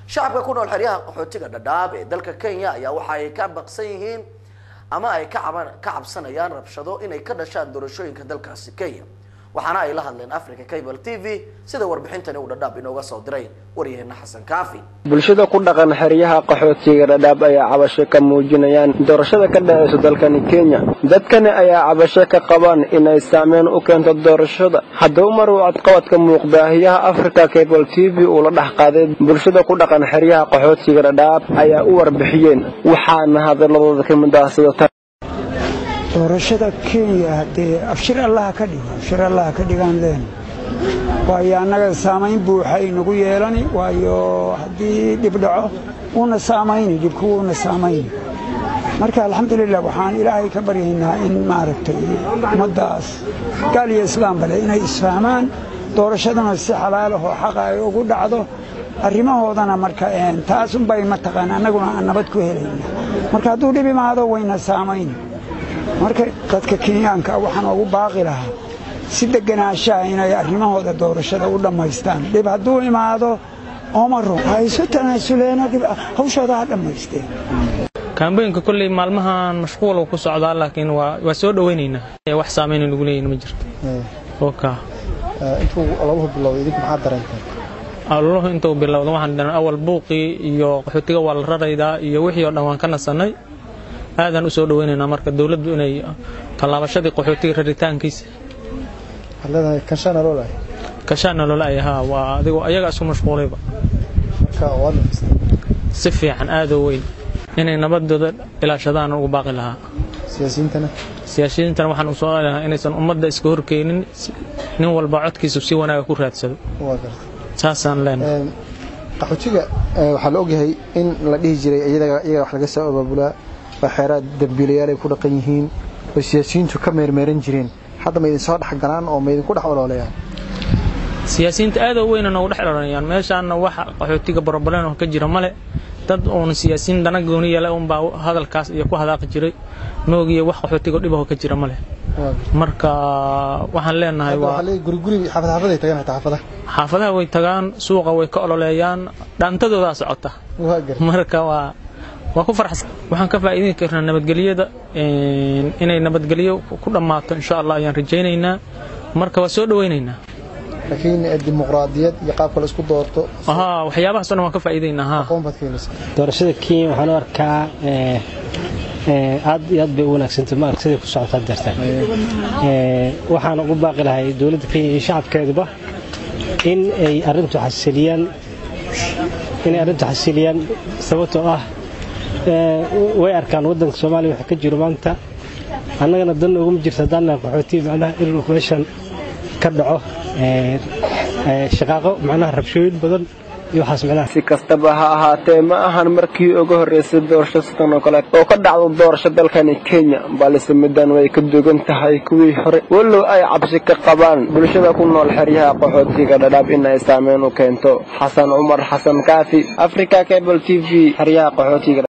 shacabka ku nool xeryaha qaxootiga dhadhaab ee dalka kenya ayaa waxa ay ka baqsan yihiin ama ay ka caban- ka cabsanayaan rabshado inay ka dhashaan doorashooyinka dalkaasi kenya waxaana ay la hadleen africa cable t v sida warbixintani uu dhadhaab inooga soo diray waryaheena xasan kaafi bulshada ku dhaqan xeryaha qaxootiga dhadhaab ayaa cabasho ka muujinayaan doorashada ka dhaceysa dalkani kenya dadkani ayaa cabasho ka qabaan inay saameyn u keento doorashada haddaba mar uu codqabadka muuqbaahiyaha africa cable t v uu la dhex qaaday bulshada ku dhaqan xeryaha qaxootiga dhadhaab ayaa u warbixiyeen waxaana hadaladooda ka mid ah sida tan doorashada kenya haddee afshir allaha ka dhigo afshir allaha ka dhigaan leen waayo annaga saamayn buuxa inagu yeelani waayo haddii dhib dhaco wuuna saamayni dhibku wuuna saamayni marka alxamdulilah waxaan ilaahay ka baryaynaa in maaragtay ummaddaas gaal iyo islaamba leh inay isfahmaan doorashaduna si xalaalahoo xaqa ay ugu dhacdo arrimahoodana marka een, taas unbay mataqaan annaguna aan nabad ku helayna marka hadduu dhib imaado wayna saamayni marka dadka kenyaanka waxaan ugu baaqi lahaa si deganaanshaha inay arrimahooda doorashada u dhammaystaan dhib hadduu imaado ooma run ha isu tanaasuleeno dhib hawshooda ha dhammaysteen kaambooyinka kolley maalmahan mashquul ku socdaa laakiin waa waa soo dhowaynaynaa Ee, wax saameyn nagu leeyihin ma jirto oka intuu lagu bilowday idinku maxaad dareenteen alluhu intuu bilowda waxaan dhahnay awal buuqii iyo qaxootiga waa la raraydaa iyo wixii oo dhan waan ka nasannay aadaan u soo dhowaynaynaa marka dowladdu inay tallaabashadii qaxootiga raritaankiisa waxaad leedahay kanshana loo lahay kashaana loola ay haa waa adigoo ayaga isku mashquulayba marka waa dhufisay si fiican aad oo weyn inay nabadooda ilaashadaan ugu baaqi lahaa siyaasiyiintana siyaasiyiintana waxaan u soo lahaa inaysan ummadda iska horkeenin si- nin walba codkiisa si wanaaga ku raadsado waa gartay saasaan leenahay Een, qaxootiga ee, waxaa la ogyahay in la dhihi jiray iyaga iyaga wax laga soo abaabulaa oo xeeraad dambiilayaal ay ku dhaqan yihiin oo siyaasiyiintu ka meermeeran jireen hadda ma idin soo dhex galaan oo ma idinku dhex oloolayaan siyaasiyiinta aad oo weyna noogu dhex dharanayaan meeshaana waxa qaxootiga borobaleen oo ka jira male dad uun siyaasiyiin dana gooni yeela unbaa hadalkaas iyo ku hadaaqi jiray moogiyo wax qaxootiga dhibahoo ka jira male waa gartay marka waxaan leenahay hadda waa waxaa leeyahay guri guri xaafad xaafad ay tagaan xitaa xaafadaha xaafadaha way tagaan suuqa way ka ololeeyaan dhaantadoodaa socota waa gartay marka waa waa ku farxsan waxaan ka faa'iidin karnaa nabadgelyada een, inay nabadgelyo ku dhammaato insha allah ayaan rajaynaynaa marka waa soo dhowaynaynaa laakiin eh, dimuqraadiyad iyo qaabka la isku doorto haa waxyaabahaas oo dhan waan ka faa'iidaynaa haa aqoon baad ka helaysaa doorashada kenya waxaan u arkaa ee, ee, aad iyo aad bay u wanaagsantay ma arag siday ku socotaa dartaan waxaan ugu baaqi lahay dowladda kenya iyo shacabkeeduba in ay arrintu xasiliyaan inay arrintu xasiliyaan sababtoo ah ee, way arkaan waddanka soomaaliya waxa ka jiro maanta annagana dan uguma jirto haddaan nahay qaxootiga macnaha inuu meeshan ka dhaco ee, ee, shaqaaqo macnaha rabshooyin badan iyo waxaas macnaha si kastaba ha ahaatee ma ahan markii ugu horreysay doorasho sidan oo kale oo ka dhacdo doorasho dalkani kenya balse middan way ka dugan tahay kuwii hore walow ay cabsi ka qabaan bulshada ku nool xeryaha qaxootiga dhadhaab in ay saameyn u keento xasan cumar xasan kaafi africa cable t v xeryaha qaxootiga